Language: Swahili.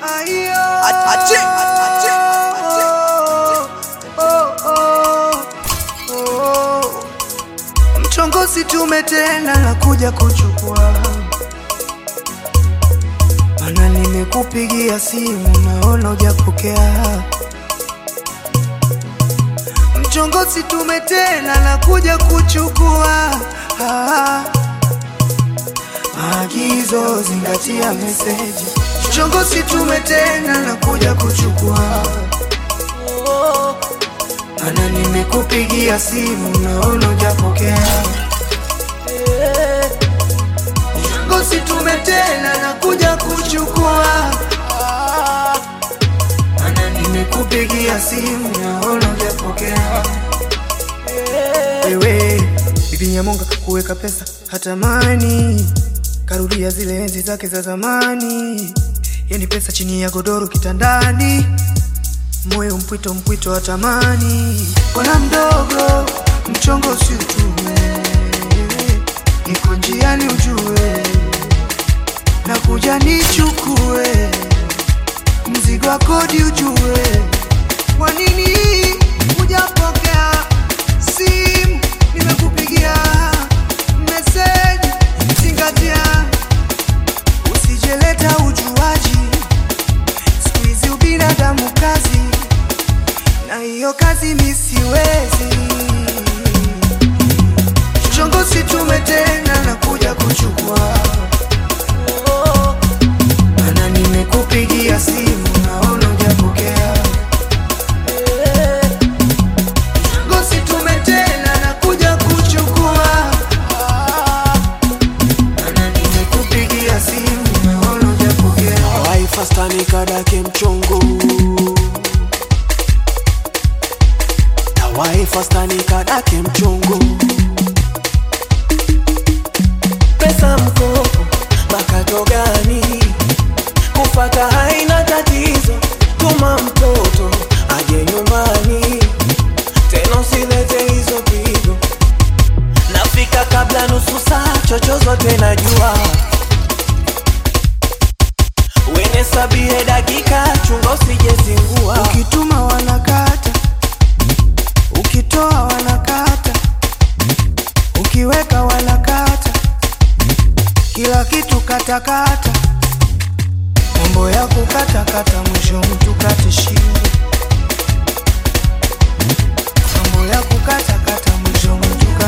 Ache, ache, ache. Mchongozi tume tena na kuja kuchukua, mana nimekupigia simu naona hujapokea. Mchongozi tume tena na kuja kuchukua ah. Maagizo zingatia meseji. Mchongozi tume tena na kuja kuchukua mana nimekupigia simu naona hujapokea. Mchongozi tume tena na kuja kuchukua mana nimekupigia simu naona hujapokea. Wewe bibi Nyamonga kuweka pesa hatamani, karudia zile enzi zake za zamani, yani pesa chini ya godoro kitandani moyo mpwito mpwito wa tamani, bwana mdogo, mchongo si utume, niko njiani ujue, na kuja nichukue mzigo wa kodi ujue, kwa nini hujapokea simu? Nimekupigia meseji, zingatia, usijeleta ujuaji siku hizi ubinadamu kazi, na hiyo kazi mi siwezi. Chongozi tume tena na kuja kuchukua, mana nimekupigia simu naona hujapokea. Chongozi tume tena na kuja kuchukua, mana nimekupigia simu naona hujapokea. waifasta nikadake mchongo na waifasta nikadake mchongo pesa mkopo makato gani kufata haina tatizo tuma mtoto aje nyumbani tena usilete hizo pigo nafika kabla nusu saa chochozote najua wene sabie dakika chunga usijezingua Ukituma wanakata, ukitoa wanakata, ukiweka wanakata, kila kitu katakata, mambo ya kukatakata, mwisho mtu kate shingo, mambo ya kukatakata, mwisho mtu